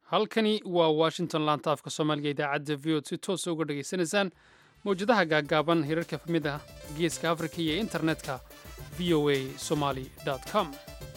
halkani waa washington laanta afka soomaaliga idaacadda v od si toosa uga dhegaysanaysaan mawjadaha gaaggaaban hirarka famid ah geeska afrika iyo internetka v o a somali com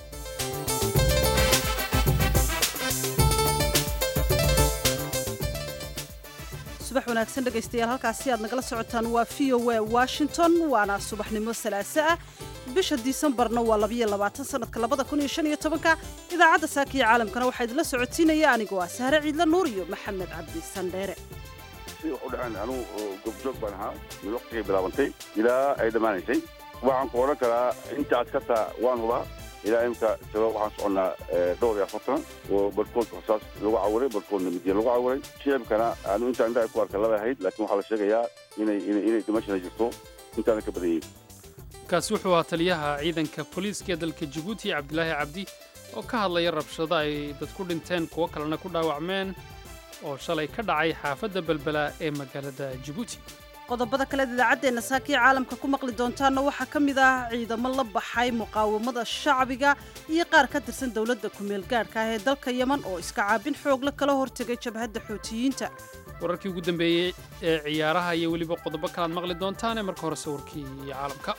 subax wanaagsan dhegaystayaal halkaasi aad nagala socotaan waa v o a washington waana subaxnimo salaaso ah bisha disembarna waa labayo labaatan sanadka labada kun iyo shan iyo tobanka idaacadda saakiya caalamkana waxaa idinla socotiinaya anigoo ah sahre ciidla nuur iyo maxamed cabdi sandheere si wax u dhaceen anugu gobjoog baan ahaa mid waqtigay bilaabantay ilaa ay dhammaanaysay waxaan ku odhan karaa inta askarta waan hubaa ilaa imka sabab waxaan soconnaa dhowr iyo afartan oo barhkood rasaas lagu cawiray barhkoodna midiya lagu cawiray shicibkana anu intaan indhaha ku arka laba ahayd laakiin waxaa la sheegayaa inay inay dimashana jirto intaana ka badan yihin kaasi wuxuu ahaa taliyaha ciidanka booliiska ee dalka jabuuti cabdilaahi cabdi oo ka hadlaya rabshado ay dad ku dhinteen kuwo kalena ku dhaawacmeen oo shalay ka dhacay xaafadda belbela ee magaalada jabuuti qodobada kaleed idaacaddeenna saakiya caalamka ku maqli doontaanna waxaa ka mid ah ciidamo la baxay muqaawamada shacbiga iyo qaar ka tirsan dowladda kumeel gaadhka ah ee dalka yeman oo iska caabin xoogle kala hortegay jabhadda xootiyiinta wararkii ugu dambeeyey ee ciyaaraha iyo weliba qodobo kalaad maqli doontaane marka hore sawirkii caalamka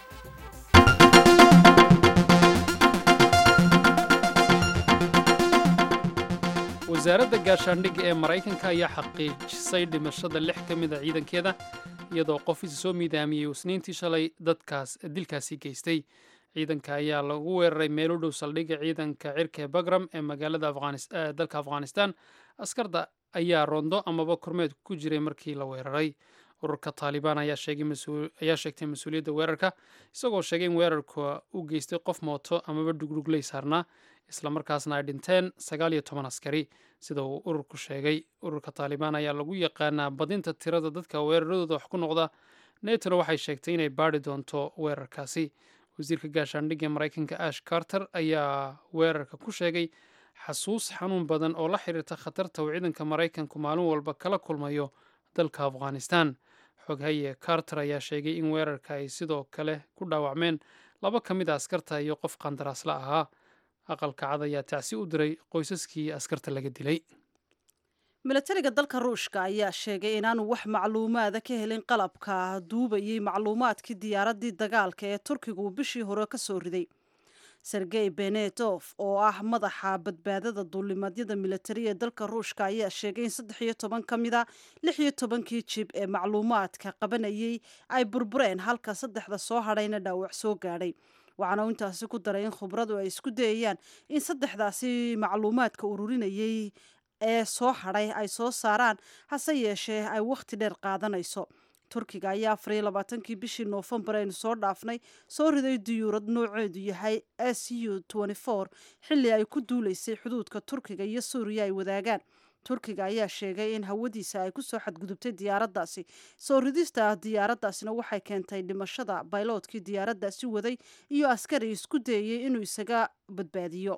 wasaaradda gaashaandhigga ee maraykanka ayaa xaqiijisay dhimashada lix ka mid a ciidankeeda iyadoo qof isa soo miidaamiyey isniintii shalay dadkaas dilkaasi geystay ciidanka ayaa lagu weeraray meel u dhow saldhigga ciidanka cirka ee bagram ee magaalada dalka afghanistan askarda ayaa rondo amaba kormeed ku jiray markii la weeraray ururka taalibaan ayaa sheegtay mas-uuliyadda weerarka isagoo sheegay in weerarka u geystay qof mooto amaba dhugdhugley saarnaa islamarkaasna ay dhinteen sagaal iyo toban askari sida uu ururku sheegay ururka taalibaan ayaa lagu yaqaanaa badinta tirada dadka weeraradooda wax ku noqda netona waxay sheegtay inay baadhi doonto weerarkaasi wasiirka gaashaandhigga ee maraykanka ash carter ayaa weerarka ku sheegay xasuus xanuun badan oo la xiriirta khatarta uu ciidanka maraykanku maalin walba kala kulmayo dalka afghanistan xoghaye carter ayaa sheegay in weerarka ay sidoo kale ku dhaawacmeen laba ka mid a askarta iyo qof qandaraasla ahaa aqalka cad ayaa tacsi u diray qoysaskii askarta laga dilay milatariga dalka ruushka ayaa sheegay inaanu wax macluumaada ka helin qalabka duubayay macluumaadkii diyaaraddii dagaalka ee turkiga uu bishii hore ka soo riday sergey benetof oo ah madaxa badbaadada duulimadyada militari ee dalka ruushka ayaa sheegay in saddex iyo toban ka mida lix iyo tobankii jib ee macluumaadka qabanayay ay burbureen halka saddexda soo hadhayna dhaawac soo gaadhay waxaana uu intaasi ku daray in khubradu ay isku dayayaan in saddexdaasi macluumaadka ururinayay ee soo hadhay ay soo saaraan hase yeeshee ay wakhti dheer qaadanayso turkiga ayaa afar iyo labaatankii bishii noofembar aynu soo dhaafnay soo riday diyuurad nooceedu yahay s u xilli ay ku duulaysay xuduudka turkiga iyo suuriya ay wadaagaan turkiga ayaa sheegay in hawadiisa ay kusoo xadgudubtay diyaaraddaasi soo ridista diyaaraddaasina waxay keentay dhimashada bayloodkii diyaaraddaasi waday iyo askari isku dayayay inuu isaga badbaadiyo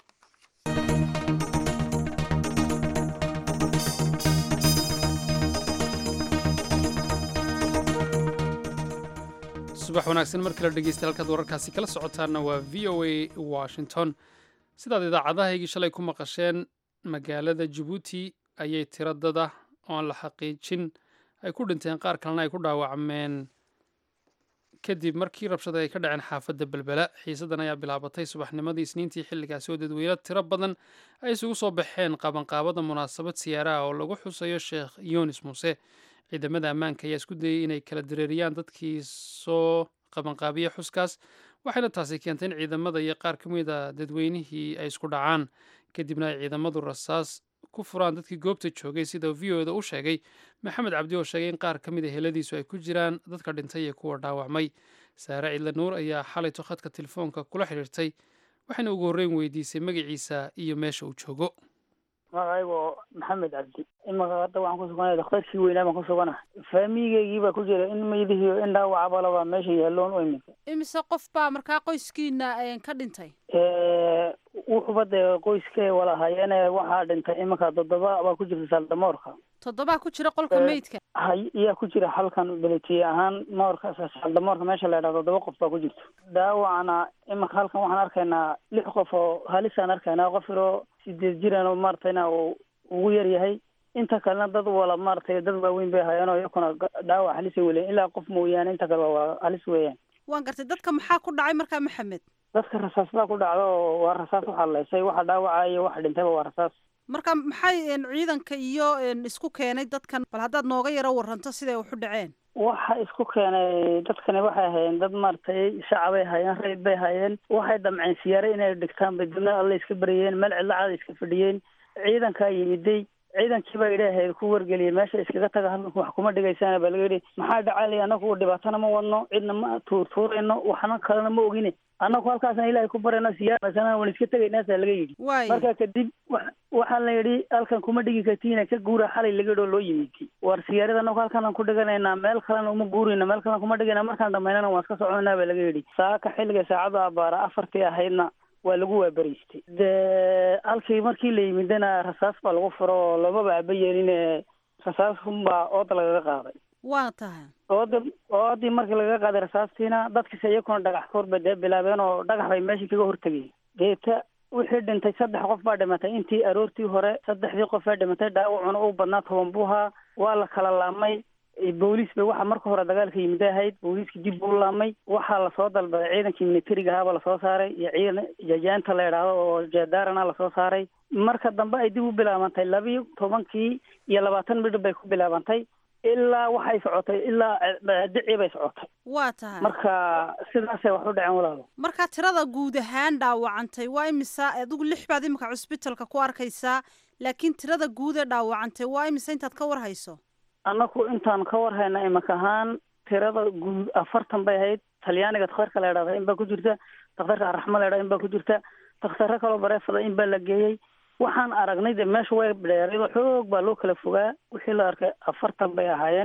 subax wanaagsan mar kale dhegeysta halkaad wararkaasi kala socotaanna waa v o a washington sidaad idaacadahaygii shalay ku maqasheen magaalada jabuuti ayay tiro dada oo aan la xaqiijin ay ku dhinteen qaar kalena ay ku dhaawacmeen kadib markii rabshada ay ka dhaceen xaafadda belbela xiisadan ayaa bilaabatay subaxnimadii isniintii xilligaasi oo dadweyne tiro badan ay isugu soo baxeen qabanqaabada munaasabad siyaaraha oo lagu xusayo sheekh yunis muuse ciidamada ammaanka ayaa isku dayay inay kala dareeriyaan dadkii soo qabanqaabiya xuskaas waxayna taasi keentay in ciidamada iyo qaar ka mid a dadweynihii ay isku dhacaan kadibna ay ciidamadu rasaas ku furaan dadkii goobta joogay sida v o da u sheegay maxamed cabdi oo sheegay in qaar ka mid a heladiisu ay ku jiraan dadka dhintay iyo kuwa dhaawacmay saare cidla nuur ayaa xalayto khadka telefoonka kula xidhiirtay waxayna ugu horreyn weydiisay magaciisa iyo meesha uu joogo magacaygo maxamed cabdi imaka hadda waxaan ku suganay dakhtarkii weynaa baan ku sugana faamiigeygii baa ku jira in maydihii in dhaawacabalaba meesha yaalloon u iminka imise qof baa markaa qoyskiina ka dhintay wuxuba dee qoyskee walahayeene waxaa dhintay iminka toddoba baa ku jirta saaldamoorka toddobaa ku jira qolka meydka hay iyaa ku jira halkan beletiye ahaan moorka saaldamoorka meesha la yidhaha toddoba qof baa ku jirta dhaawacna iminka halkan waxaan arkaynaa lix qof oo halisaan arkaynaa qof yaroo sideed jiraan oo maartayna uu ugu yar yahay inta kalena dad wala maaragtay dad waaweyn bay hayaan oo iyakuna dhaawac halis ay weleyen ilaa qof mooyaane inta kale waa halis weeyaan waan gartay dadka maxaa ku dhacay markaa maxamed dadka rasaas baa ku dhacda oo waa rasaas waxaa leysay waxa dhaawacaya iyo waxa dhintayba waa rasaas marka maxay ciidanka iyo isku keenay dadkan bal haddaad nooga yaro waranto siday waxu dhaceen waxa isku keenay dadkani waxay hayeen dad maaragtay shacabay hayeen rayid bay hayeen waxay damceen siyaare inay dhigtaan bay dibna alle iska baryeen meel cidla caada iska fadhiyeen ciidankaa yimiday ciidankii baa idhaahayd ku wargeliyay meesha iskaga taga halkanku wax kuma dhigaysaan baa laga yidhi maxaa dhacalay anagu dhibaatana ma wadno cidna ma tuurtuurayno waxna kalena ma ogine annagu halkaasna ilaahay ku barayno siyaasana waan iska tegaynaasaa laga yidhi marka kadib waxaa la yidhi halkan kuma dhigi kartiina ka guura xalay laga yidhi oo loo yimid war siyaarada anagu halkanaan ku dhiganaynaa meel kalena uma guurayna meel kalena kuma dhigayna markaan dhamaynana waan iska soconaa baa laga yidhi saaka xilliga saacada abaara afartii ahaydna waa lagu waaberiystay dee halkii markii la yimidana rasaas baa lagu furo oo loomaba aba yeeline rasaas unbaa ooda lagaga qaaday waa tahay ooda oodii markii lagaga qaaday rasaastiina dadkiisa iyakuna dhagax koorba dee bilaabeen oo dhagax bay meeshii kaga hortegeen deeta wixii dhintay saddex qof baa dhimatay intii aroortii hore saddexdii qof baa dhimatay dhaawacuna u badnaa toban buu ahaa waa la kala laamay booliis bay waxa marka hore dagaalka yimid ahayd booliiska dib buu laamay waxaa lasoo dalbaday ciidankii militariga ahaaba lasoo saaray iyo ciidan jajaanta la idhaahdo oo jeedaarana lasoo saaray marka dambe ay dib u bilaabantay labiyo tobankii iyo labaatan midhib bay ku bilaabantay ilaa waxay socotay ilaa dicii bay socotay waa tahay marka sidaasay wax u dhaceen walaalo marka tirada guud ahaan dhaawacantay waa imisa adigu lix baad imika cusbitalka ku arkaysaa laakiin tirada guud ee dhaawacantay waa imisa intaad ka war hayso annaku intaan ka war hayna imika ahaan tirada guud afartan bay ahayd talyaaniga dakhtarka la idhahda in baa ku jirta dakhtarka araxma la idhahda in baa ku jirta dakhtaro kaloo bareefada in baa la geeyey waxaan aragnay de meesha way dheeraydo xoog baa loo kala fogaa wixii la arkay afartan bay ahaayeen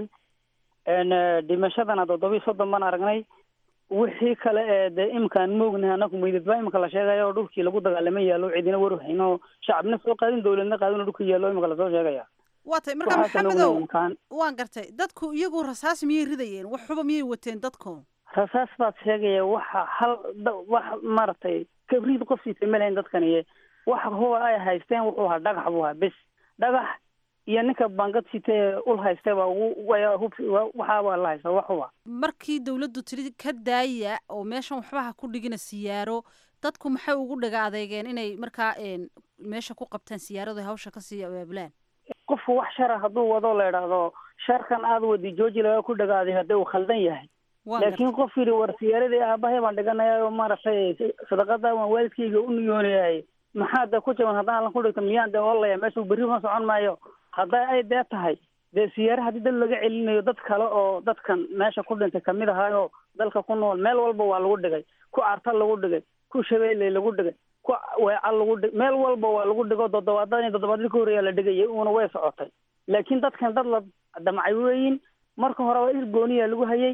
dhimashadana toddobiyo soddon baan aragnay wixii kale ee dee imkaan moognahay anaku meydad baa imika la sheegaya oo dhulkii lagu dagaalama yaallo cidina warhayn oo shacabna soo qaadin dowladna qaadin oo dhulka yaallo imika lasoo sheegaya waa tay marka maxamedow waan gartay dadku iyagu rasaas miyay ridayeen wax xuba miyay wateen dadku rasaas baad sheegaya waxa hal wax maaragtay kabriid qof siitay ma lahayn dadkaniye waxa huba ay haysteen wuxuu ahaa dhagax buu ahaa bes dhagax iyo ninka bangad sitee ul haystay baa ugu waxaa baa la haysta wax huba markii dawladdu tiri ka daaya oo meeshan waxbaha ku dhigina siyaaro dadku maxay ugu dhaga adeegeen inay markaa meesha ku qabtaan siyaaradu hawsha kasii abaabulaan qofku wax shara hadduu wado la idhaahdo sharkan aad wadi jooji laga ku dhagaaday haddii uu khaldan yahay laakiin qof yidhi war siyaaradii aabahay baan dhiganaya oo maaragtay sadaqada waan waalidkayga u niyoonayahay maxaa de ku jaban haddaan allan ku dhigto miyaan de olaya meesha berri ma socon maayo hadday ay dee tahay dee siyaare haddii dad laga celinayo dad kale oo dadkan meesha ku dhintay kamid ahaayoo dalka ku nool meel walba waa lagu dhigay ku arta lagu dhigay ku shabeelle lagu dhigay ku weeca lagu dhig meel walba waa lagu dhigo toddobaadada in toddobaadii ka horreeyaa la dhigayay uuna way socotay laakiin dadkan dad la damcay weeyin marka horeba ir gooniyaa lagu hayay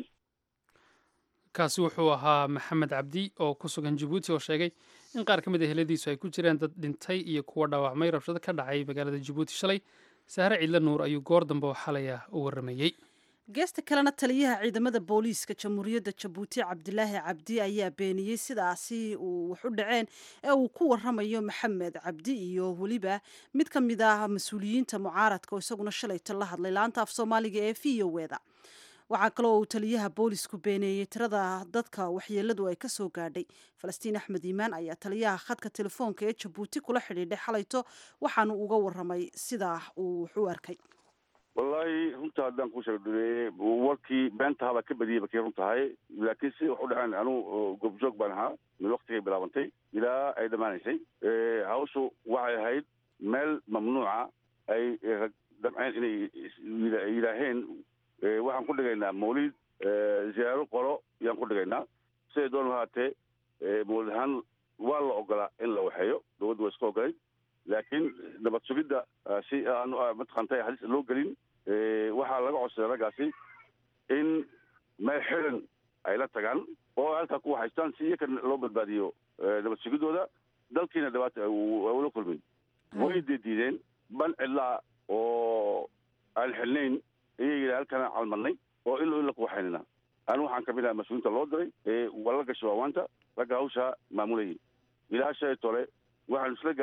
kaasi wuxuu ahaa maxamed cabdi oo ku sugan jabuuti oo sheegay in qaar ka mid a heladiisu ay ku jiraan dad dhintay iyo kuwa dhaawacmay rabshado ka dhacay magaalada jabuuti shalay sahre ciidla nuur ayuu goor dambe oo xalay ah u warramayey geesta kalena taliyaha ciidamada booliiska jamhuuriyadda jabuuti cabdilaahi cabdi ayaa beeniyey sidaasi uu wax u dhaceen ee uu ku waramayo maxamed cabdi iyo weliba mid ka mid ah mas-uuliyiinta mucaaradka oo isaguna shalayto la hadlay laanta af soomaaliga ee v o weda waxaa kaloo uu taliyaha boolisku beeneeyey tirada dadka waxyeeladu ay kasoo gaadhay falastiin axmed iimaan ayaa taliyaha khadka telefoonka ee jabuuti kula xidhiidhay xalayto waxaanu uga waramay sidaa uu wax u arkay wallaahi runta haddaan kuu sheegdhuleye warkii beentahabaa ka badiyay bakay run tahay laakiin si wax u dhaceen anugu goobjoog baan ahaa mid waktigay bilaabantay ilaa ay dhammaanaysay hawshu waxay ahayd meel mamnuuca ay damceen inay yidhaaheen waxaan ku dhigaynaa mawlid ziyaaro qolo yaan ku dhigaynaa siday doon ahaatee mawlid ahaan waa la ogolaa in la waxeeyo dowladda waa iska ogolay laakiin nabad sugidda si aan mataqaantay halis loo gelin waxaa laga codsaday raggaasi in meel xiran ay la tagaan oo halkaa ku haystaan si iyaka loo badbaadiyo nabad sugiddooda dalkiina dhibaata ula kulmin way diideen ban cidlaa oo aan xilnayn ayay yidhi halkana calmadnay oo ilo ila ku waxaynana anigu waxaan kamid aha mas-uuliinta loo diray waa la gashay waawaanta ragga hawshaa maamulayay ilaa shay tole waxaanu isla gaadhnay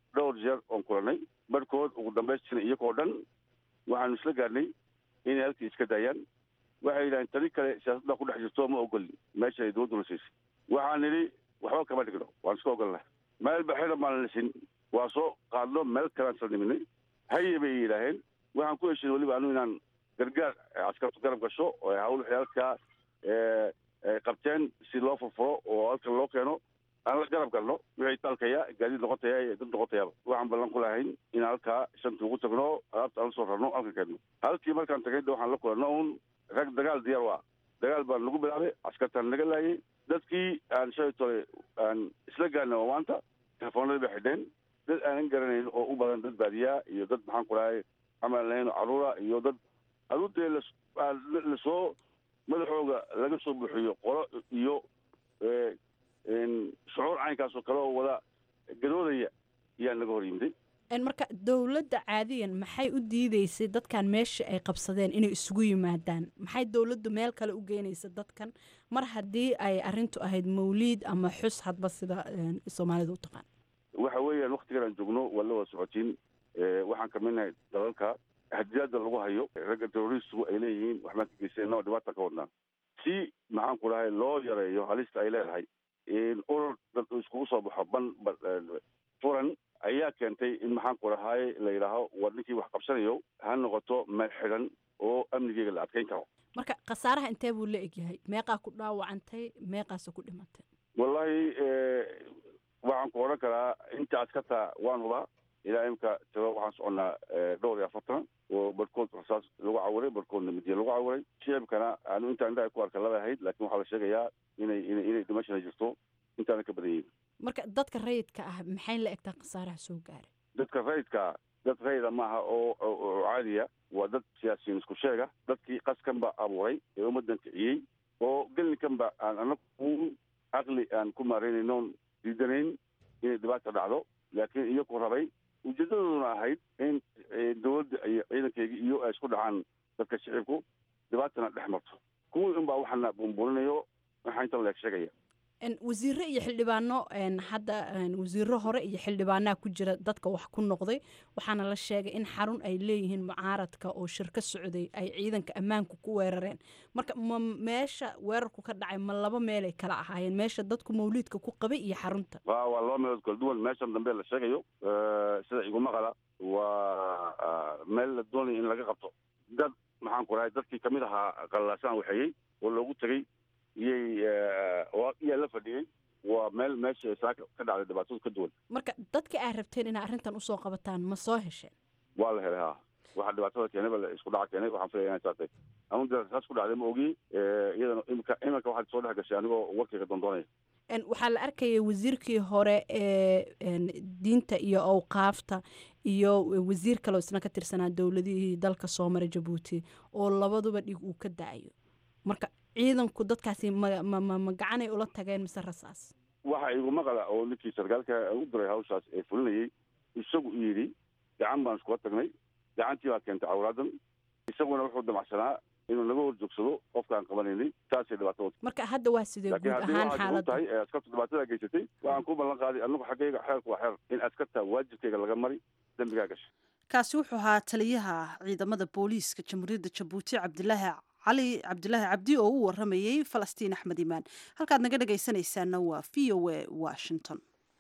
dhowr jeer oon kulanay barhkood ugu dambaystina iyagoo dhan waxaanu isla gaarnay inay halkii iska daayaan waxay yidhahdeen tani kale siyaasadda ku dhex jirto ma ogolin meesha ay dowladdu la siisay waxaan nidhi waxba kama dhigno waan iska ogolnahay meel baxida maan lisin waa soo qaadno meel kalean sal niminay haye bay yidhaaheen waxaan ku heshin weliba anu inaan gargaar askartu garab gasho oo hawl waxyaalkaa ay qabteen si loo furfuro oo halkan loo keeno aan la garab galno wixii dalkaya gaadiid noqotaya iyo dad noqotayaaba waxaan ballan ku lahayn in halkaa shantii ugu tagno alaabta aan la soo rarno halkan keenno halkii markaan tagay de waxaan la kulanno un rag dagaal diyaar waa dagaal baan nagu bilaabay askartaan naga laayay dadkii aan shalay tole aan isla gaarna waa maanta telefoonadii bay xidheen dad aanan garanayn oo u badan dad baadiyaa iyo dad maxaan ku dhahay camal lahayn oo caruura iyo dad aruurtee lasoo madaxooga laga soo buuxiyo qolo iyo shucuur caynkaasoo kale oo wada gadoodaya ayaa naga hor yimiday marka dowladda caadiyan maxay u diideysay dadkan meesha ay qabsadeen inay isugu yimaadaan maxay dowladdu meel kale u geynaysa dadkan mar haddii ay arintu ahayd mawliid ama xus hadba sida soomaalida u taqaan waxa weeyaan waktigan aan joogno waa la wada socotiin waxaan kamidnahay dalalka hadiyaada lagu hayo ragga terroristigu ay leeyihiin waxbaan ka geysano dhibaata ka wadnaa si maxaan ku dhahay loo yareeyo halista ay leedahay urur dad iskugu soo baxo ban furan ayaa keentay in maxaan ku dhahay la yidhaaho war ninkii wax qabsanayo ha noqoto meel xidhan oo amnigeyga la adkeyn karo marka khasaaraha intee buu la egyahay meeqaa ku dhaawacantay meeqaase ku dhimatay wallahi waxaan ku odhan karaa inta askarta waan hubaa ilaa imka tiro waxaan soconnaa dhowr iyo afartan oo barhkood rasaas lagu cawiray barhkoodna midiya lagu cawiray shicibkana anu intaan indhaha ku arka laba ahayd laakiin waxaa la sheegayaa inay ina inay dhimashana jirto intaana ka badan yihin marka dadka rayidka ah maxay la egtaa khasaaraha soo gaaray dadka rayidka dad rayida maaha oo oo caadiya waa dad siyaasiyiin isku sheega dadkii qaskan ba abuuray ee ummaddan kiciyey oo gelinkan ba aan anagu caqli aan ku maaraynaynoon diidanayn inay dhibaata dhacdo laakiin iyaku rabay ujeedadooduna ahayd in dowladda iyo ciidankeyga iyo ay isku dhacaan dadka shicibku dhibaatana dhex marto kuwii unbaa waxaana buunbuuninayo waxaa intan leeg sheegaya wasiiro iyo xildhibaano hadda wasiiro hore iyo xildhibaanaa ku jira dadka wax ku noqday waxaana la sheegay in xarun ay leeyihiin mucaaradka oo shirka socday ay ciidanka ammaanku ku weerareen marka ma meesha weerarku ka dhacay ma laba meelay kala ahaayeen meesha dadku mawliidka ku qabay iyo xarunta wa waa laba meelood kala duwan meeshan dambe la sheegayo sida iguma qala waa meel la doonaya in laga qabto dad maxaan ku dhahay dadkii kamid ahaa qallaasaan waxeeyey oo loogu tegey iyay iyaa la fadhiyey waa meel meesha saaka ka dhacday dhibaatadu ka duwan marka dadka aad rabteen inaa arrintan usoo qabataan ma soo hesheen waa la helay ha waxaa dhibaatada keenay ba isku dhaca keenay waxaan filaya inay saatay anu de saas ku dhacday ma ogi iyadana imika iminka waxaad soo dhex gashay anigoo warkayga doondoonaya waxaa la arkayay wasiirkii hore ee diinta iyo awqaafta iyo wasiir kaleo isna ka tirsanaa dowladihii dalka soo mara jabuuti oo labaduba dhig uu ka da-ayo marka ciidanku dadkaasi ma ma ma gacanay ula tageen mise rasaas waxa iguma qala oo ninkii sarkaalka u diray hawshaas ee fulinayay isagu yidhi gacan baan iskula tagnay gacantii baa keentay cawraadan isaguna wuxuu damacsanaa inuu naga hor joogsado qofkaan qabanaynay taasay dhibaatada marka hadda waa sidee guud laakiin haddii ahaan waxaad xaaladda tahay ee askartu dhibaatada geysatay waxaan ku ballan qaaday anagu xaggayga xeerku waa xeer in askarta waajibkayga laga mari dembigaa gashay kaasi wuxuu ahaa taliyaha ciidamada booliiska jamhuuriyadda jabuuti cabdilaahi cali cabdilaahi cabdi oo u waramayey falastiin axmed imaan halkaad naga dhagaysanaysaana waa v o a washington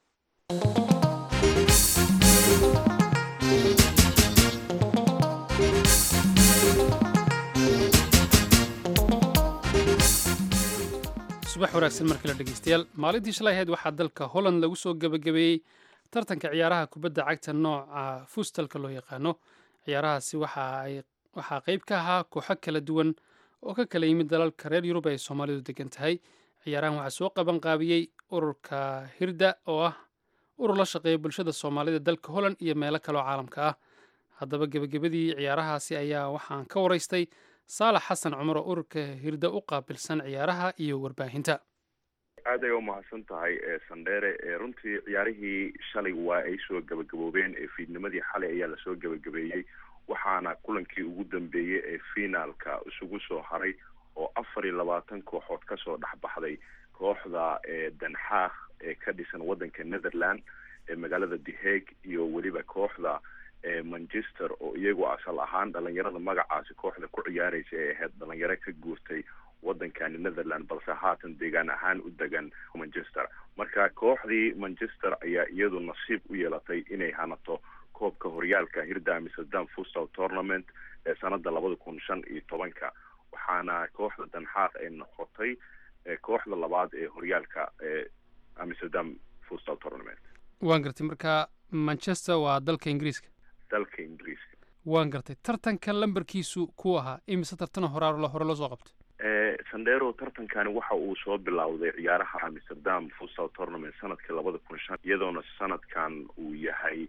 subax wanaagsan mar kale dhegeystayaal maalintii shalay ahayd waxaa dalka holland lagu soo gebagabeeyey tartanka ciyaaraha kubadda cagta nooca fuustalka loo yaqaano ciyaarahaasi waxa ay waxaa qayb ka ahaa kooxo kala duwan oo ka kala yimid dalalka reer yurub ay soomaalidu degan tahay ciyaarahan waxaa soo qaban qaabiyey ururka hirda oo ah urur la shaqeeya bulshada soomaalida dalka holland iyo meelo kaleoo caalamka ah haddaba gebagabadii ciyaarahaasi ayaa waxaan ka waraystay saalax xasan cumar oo ururka hirda u qaabilsan ciyaaraha iyo warbaahinta aad ay umahadsan tahay sandheere runtii ciyaarihii shalay waa ay soo gabagaboobeen fiidnimadii xalay ayaa lasoo gabagabeeyey waxaana kulankii ugu dambeeyey ee finaalka isugu soo haray oo afar iyo labaatan kooxood kasoo dhexbaxday kooxda danxaaq ee ka dhisan wadanka netherland magaalada the hague iyo weliba kooxda manchester oo iyagu asal ahaan dhalinyarada magacaasi kooxda ku ciyaaraysa ee ahayd dhalinyaro ka guurtay wadankani netherland balse haatan deegaan ahaan u degan manchester marka kooxdii manchester ayaa iyadu nasiib u yeelatay inay hanato koobka horyaalka hirda amsterdam fustal tournament ee sanada labada kun shan iyo tobanka waxaana kooxda danxaaq ay noqotay kooxda labaad ee horyaalka ee amsterdam fustal tournament waan gartay marka manchester waa dalka ingiriiska dalka ingiriiska waan gartay tartanka lambarkiisu ku ahaa imise tartana horaa hore loo soo qabtay sandero tartankani waxa uu soo bilowday ciyaaraha amsterdam fustal tournament sanadkii labada kun shan iyadoona sanadkan uu yahay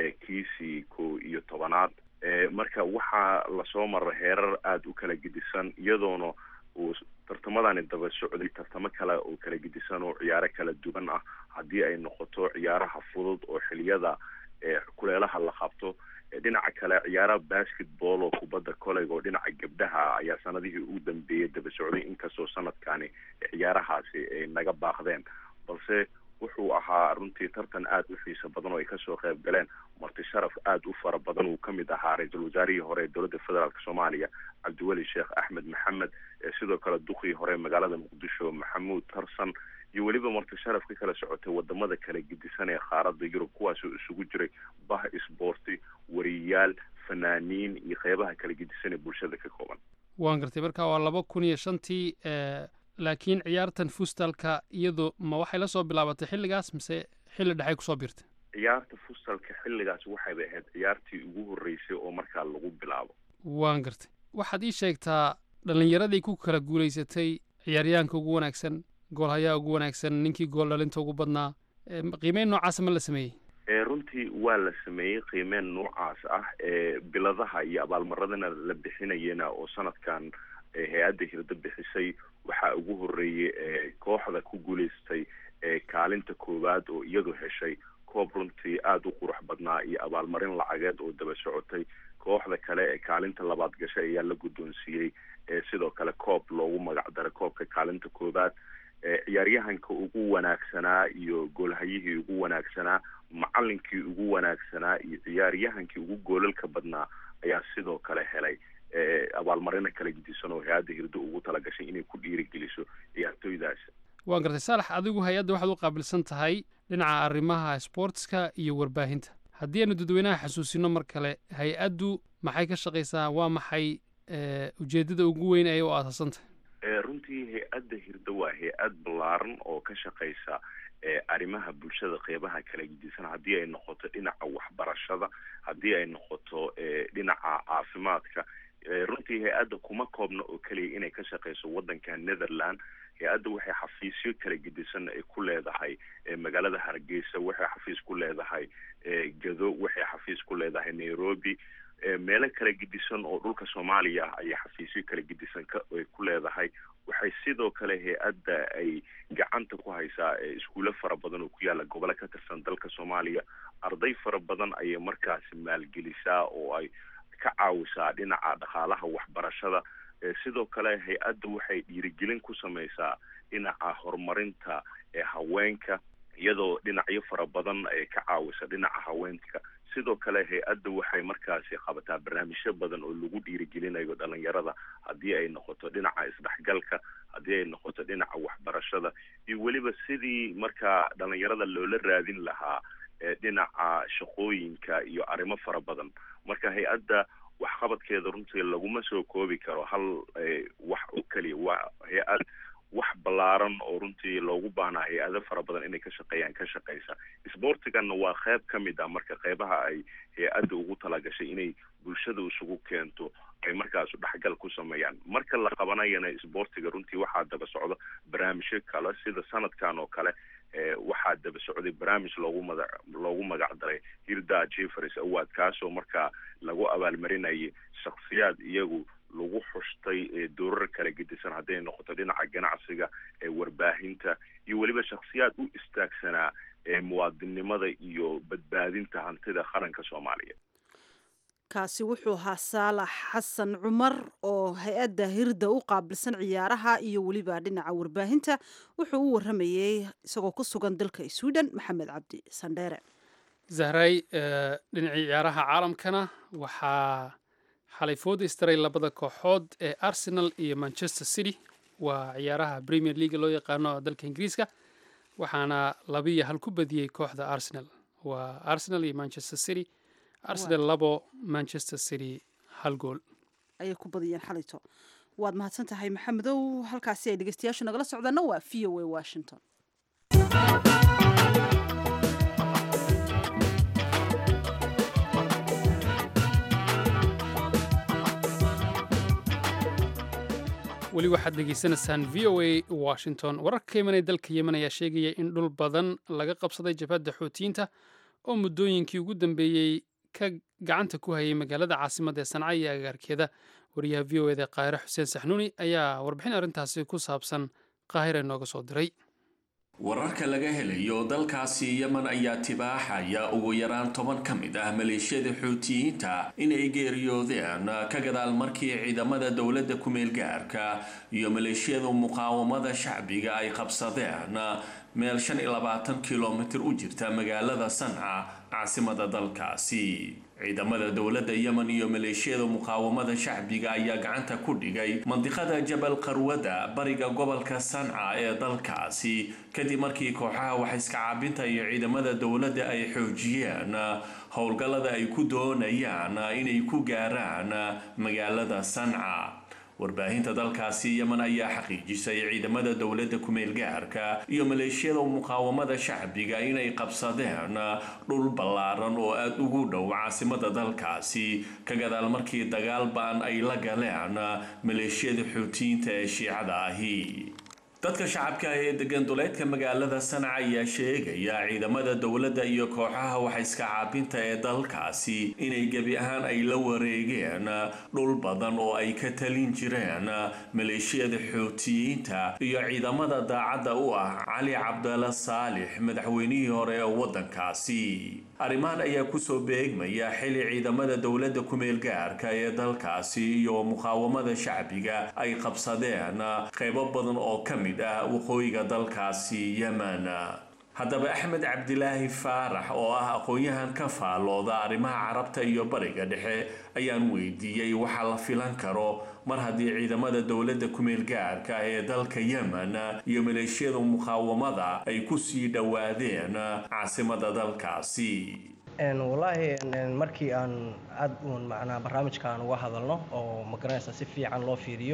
kiisii ko iyo tobanaad marka waxaa lasoo maray heerar aada u kala gedisan iyadoona uu tartamadani daba socday tartamo kale oo kala gedisan oo ciyaaro kala duwan ah haddii ay noqoto ciyaaraha fudud oo xiliyada kuleelaha la qabto dhinaca kale ciyaaraha basketball oo kubadda koleyga oo dhinaca gabdhaha ayaa sanadihii ugu dambeeyay daba socday inkastoo sanadkani ciyaarahaasi ay naga baaqdeen balse wuxuu ahaa runtii tartan aada u xiiso badan oo ay kasoo qayb galeen marti sharaf aada u fara badan uu kamid ahaa ra-iisul wasaarihii hore ee dowladda federaalk soomaaliya cabdiweli sheekh axmed maxamed sidoo kale duqii hore magaalada muqdisho maxamuud tarsan iyo weliba marti sharaf ka kala socotay wadamada kala gedisan ee qaaradda yurub kuwaasoo isugu jiray bah isboorti wariyayaal fanaaniin iyo qeybaha kala gedisan ee bulshada ka kooban waan gartay marka waa laba kun iyo shantii laakiin ciyaartan fustalka iyadu ma waxay la soo bilaabatay xilligaas mise xilli dhexay kusoo biirtay ciyaarta fustalka xilligaas waxayba ahayd ciyaartii ugu horreysay oo markaa lagu bilaabo waan gartay waxaad ii sheegtaa dhallinyaradii ku kala guulaysatay ciyaaryahanka ugu wanaagsan goolhayaha ugu wanaagsan ninkii gool dhalinta ugu badnaa qiimeyn noocaasa ma la sameeyey runtii waa la sameeyey qiimeyn noocaas ah biladaha iyo abaalmaradana la bixinayena oo sanadkan hay-adda hirdo bixisay waxaa ugu horeeyey kooxda ku guulaystay kaalinta koowaad oo iyadu heshay koob runtii aada u qurux badnaa iyo abaalmarin lacageed oo daba socotay kooxda kale ee kaalinta labaad gashay ayaa la guddoonsiiyey sidoo kale koob loogu magac daray koobka kaalinta koowaad ciyaaryahanka ugu wanaagsanaa iyo goolhayihii ugu wanaagsanaa macalinkii ugu wanaagsanaa iyo ciyaaryahankii ugu goolalka badnaa ayaa sidoo kale helay abaalmarino kala gedisan oo hay-adda hirdo ugu talagashay inay ku dhiirigeliso ciyaartooydaas waan gartay saalax adigu hay-adda waxaad u qaabilsan tahay dhinaca arrimaha sportska iyo warbaahinta haddii aanu dadweynaha xasuusino mar kale hay-addu maxay ka shaqaysaa waa maxay ujeeddada ugu weyn ay u aasaasantahay runtii hay-adda hirdo waa hay-ad ballaaran oo ka shaqaysa arrimaha bulshada qeybaha kala gedisan haddii ay noqoto dhinaca waxbarashada haddii ay noqoto dhinaca caafimaadka runtii hay-adda kuma koobna oo keliya inay ka shaqayso waddanka netherland hay-adda waxay xafiisyo kala gedisan ay ku leedahay magaalada hargeysa waxay xafiis ku leedahay gado waxay xafiis ku leedahay nairobi meelo kala gedisan oo dhulka soomaaliya ah ayay xafiisyo kala gedisan ay ku leedahay waxay sidoo kale hay-adda ay gacanta ku haysaa iskuulo fara badan oo ku yaalla gobolo ka tirsan dalka soomaaliya arday fara badan ayay markaasi maalgelisaa oo ay ka caawisaa dhinaca dhaqaalaha waxbarashada sidoo kale hay-adda waxay dhiirigelin ku samaysaa dhinaca horumarinta haweenka iyadoo dhinacyo fara badan ay ka caawisa dhinaca haweenka sidoo kale hay-adda waxay markaasi qabataa barnaamijyo badan oo lagu dhiirigelinayo dhalinyarada haddii ay noqoto dhinaca isdhexgalka haddii ay noqoto dhinaca waxbarashada iyo weliba sidii markaa dhalinyarada loola raadin lahaa dhinaca shaqooyinka iyo arrimo fara badan marka hay-adda waxqabadkeeda runtii laguma soo koobi karo hal wax oo keliya waa hay-ad wax ballaaran oo runtii loogu baahnaa hay-ado fara badan inay ka shaqeeyaan ka shaqeysa sboortiganna waa qeyb ka mid ah marka qeybaha ay hay-adda ugu talagashay inay bulshada isugu keento ay markaas dhexgal ku sameeyaan marka la qabanayana sboortiga runtii waxaa daba socdo barnaamijyo kale sida sanadkan oo kale waxaa daba socday barnaamij loogu mada loogu magac daray hirda jeffers award kaasoo markaa lagu abaalmarinayay shaksiyaad iyagu lagu xushtay doorar kala gedisan hadday noqoto dhinaca ganacsiga warbaahinta iyo weliba shaksiyaad u istaagsanaa muwaadinnimada iyo badbaadinta hantida qaranka soomaaliya kaasi wuxuu ahaa saalax xasan cumar oo hay-adda hirda u qaabilsan ciyaaraha iyo weliba dhinaca warbaahinta wuxuu u waramayey isagoo ku sugan dalka sweden maxamed cabdi sandheere zahray dhinacii ciyaaraha caalamkana waxaa xalay food istaray labada kooxood ee arsenal iyo manchester city waa ciyaaraha premier league loo yaqaano dalka ingiriiska waxaana labiyo hal ku badiyey kooxda arsenal waa arsenal iyo manchester city arsenal labo manchester city hal gool ayay ku badiyeen xalayto waad mahadsan tahay maxamedow halkaasi ay dhegeystayaashu nagala socdaana waa v o a washington weli waxaad degeysanaysaan v o a washington wararka ka imanaya dalka yemen ayaa sheegaya in dhul badan laga qabsaday jabhadda xoutiyiinta oo muddooyinkii ugu dambeeyey ka gacanta ku hayay magaalada caasimadda ee sanca iyo agaarkeeda wariyaha v o eda qaahire xuseen saxnuuni ayaa warbixin arrintaasi ku saabsan qaahire nooga soo diray wararka laga helayo dalkaasi yemen ayaa tibaaxaya ugu yaraan toban ka mid ah maleeshiyada xuutiyiinta inay geeriyoodeen ka gadaal markii ciidamada dowladda kumeel gaarka iyo maleeshiyada muqaawamada shacbiga ay qabsadeen meel shan iyo labaatan kilomitir u jirta magaalada sanca caasimada dalkaasi ciidamada dowladda yemen iyo maleeshiyada muqaawamada shacbiga ayaa gacanta ku dhigay mandiqada jabal qarwada bariga gobolka sanca ee dalkaasi kadib markii kooxaha waxaiska caabinta iyo ciidamada dowladda ay xoojiyeen howlgallada ay ku doonayaan inay ku gaaraan magaalada sanca warbaahinta dalkaasi yemen ayaa xaqiijisay ciidamada dowladda kumeel gaarka iyo maleeshiyada muqaawamada shacbiga inay qabsadeen dhul ballaaran oo aada ugu dhow caasimada dalkaasi ka gadaal markii dagaal ba-an ay la galeen maleeshiyada xuutiyiinta ee shiicada ahi dadka shacabka ee degan duleedka magaalada sanca ayaa sheegaya ciidamada dowladda iyo kooxaha waxaiska caabinta ee dalkaasi inay gebi ahaan ay la wareegeen dhul badan oo ay ka talin jireen maleeshiyada xuutiyiinta iyo ciidamada daacadda u ah cali cabdalla saalix madaxweynihii hore ee waddankaasi arrimahan ayaa kusoo beegmaya xili ciidamada dowladda kumeel gaarka ee dalkaasi iyo muqaawamada shacbiga ay qabsadeen qaybo badan oo ka mid ah waqooyiga dalkaasi yemen haddaba axmed cabdilaahi faarax oo ah aqoon-yahan ka faallooda arrimaha carabta iyo bariga dhexe ayaan weydiiyey waxaa la filan karo mar haddii ciidamada dowladda kumeel gaarka ee dalka yemen iyo maleeshiyada muqaawamada ay kusii dhowaadeen caasimada dalkaasi wallaahi markii aan aad uun macnaa barnaamijka aan uga hadalno oo magaranaysa si fiican loo fiiriyo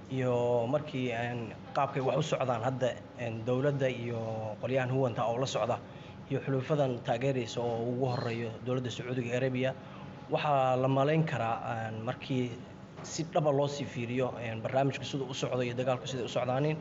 iyo markii qaabkay wax u socdaan hadda dowladda iyo qolyahan huwanta oo la socda iyo xuluufadan taageeraysa oo ugu horeeyo dowladda sacuudiga arabiya waxaa la malayn karaa markii si dhaba loo sii fiiriyo barnaamijka siduu u socdo iyo dagaalku siday u socdaanin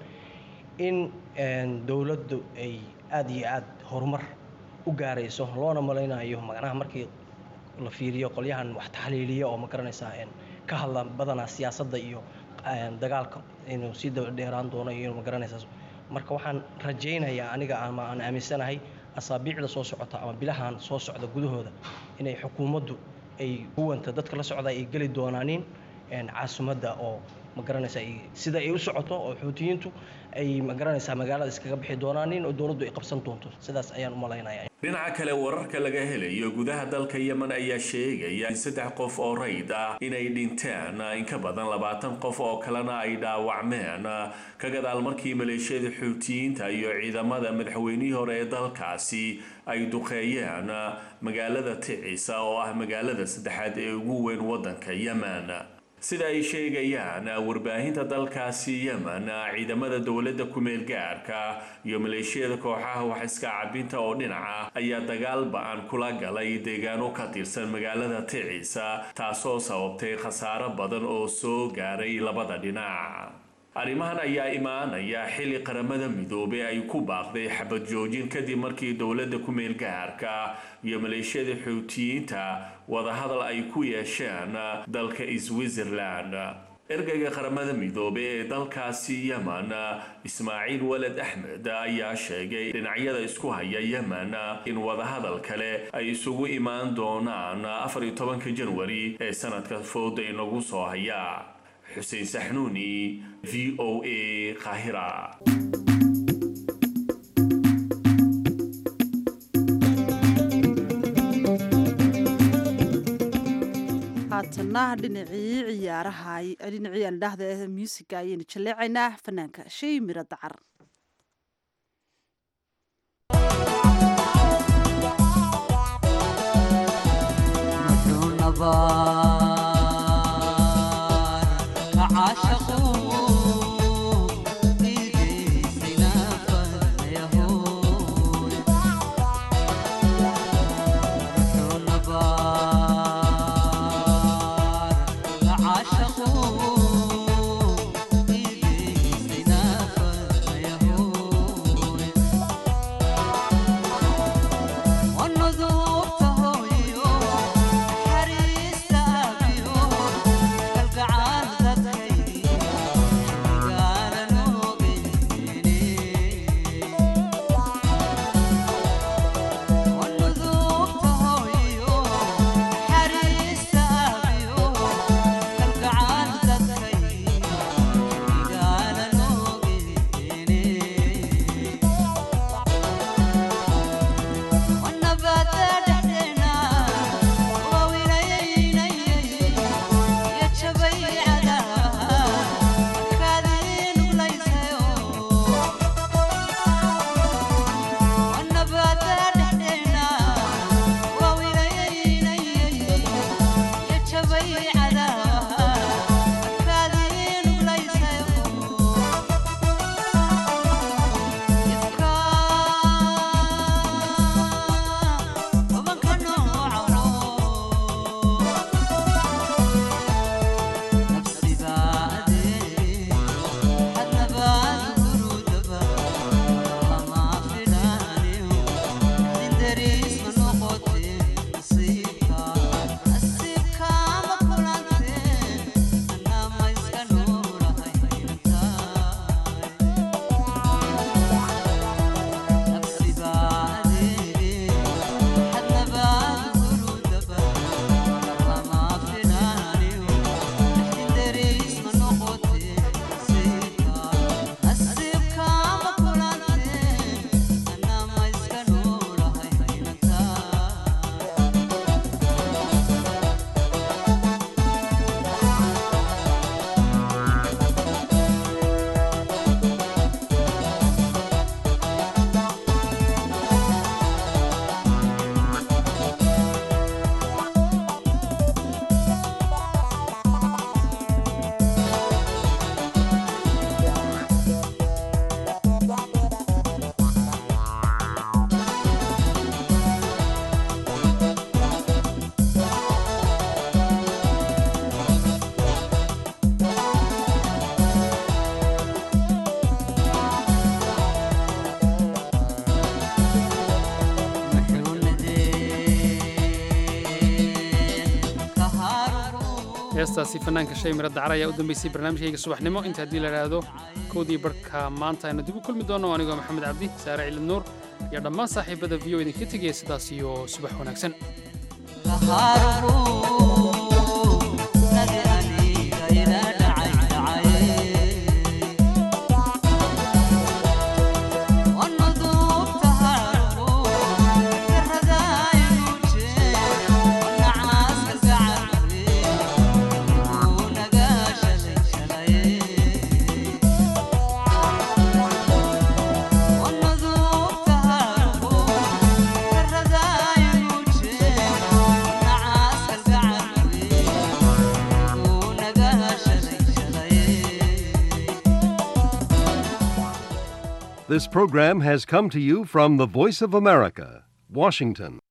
in dowladdu ay aada iyo aad horumar u gaarayso loona malaynayo macnaha markii la fiiriyo qolyahan wax taxliiliya oo ma garanaysaa ka hadla badanaa siyaasadda iyo dagaalka inuu sii dabadheeraan doono iyo ma garanaysaa marka waxaan rajaynayaa aniga ama aan aaminsanahay asaabiicda soo socota ama bilahan soo socda gudahooda inay xukuumaddu ay huwanta dadka la socda ay geli doonaanin caasimadda oo ma garanaysaa sida ay u socoto oo xuutiyiintu ay ma garanaysaa magaalada iskaga bixi doonaanin oo dowladdu ay qabsan doonto sidaas ayaan u malaynaya dhinaca kale wararka laga helayo gudaha dalka yemen ayaa sheegaya in saddex qof oo rayd ah inay dhinteen in ka badan labaatan qof oo kalena ay dhaawacmeen ka gadaal markii maleeshiyada xuutiyiinta iyo ciidamada madaxweynihii hore ee dalkaasi ay duqeeyeen magaalada ticisa oo ah magaalada saddexaad ee ugu weyn waddanka yemen sida ay sheegayaan warbaahinta dalkaasi yemen ciidamada dowladda kumeel gaarka iyo maleeshiyada kooxaha waxiska cabinta oo dhinaca ayaa dagaal ba-an kula galay deegaano ka tirsan magaalada ticisa taasoo sababtay khasaaro badan oo soo gaaray labada dhinac arrimahan ayaa imaanaya xilli qaramada midoobey ay ku baaqday xabad joojin kadib markii dowladda kumeel gaarka iyo maleeshiyada xuutiyiinta wadahadal ay ku yeesheen dalka switzerland ergeyga qaramada midoobe ee dalkaasi yemen ismaaciil waled axmed ayaa sheegay dhinacyada isku haya yemen in wadahadal kale ay isugu imaan doonaan afar iyo tobanka janwari ee sanadka fooda inagu soo haya xuseen saxnuuni v o a qaahira haatanna dhinacii ciyaaraha dhinacii aan dhahda muusiga ayaynu jaleecaynaa fanaanka shay miro dacar heestaasi fanaanka shay miro dacar ayaa u dambeysay barnaamijkayga subaxnimo inta haddii la idhaahdo kowdii barhka maanta aynu dib u kulmi doonno anigoo maxamed cabdi saare cilid nuur iyo dhammaan saaxiibada v o idinka tegaya sidaas iyo subax wanaagsan This program has come to you from the Voice of America, Washington.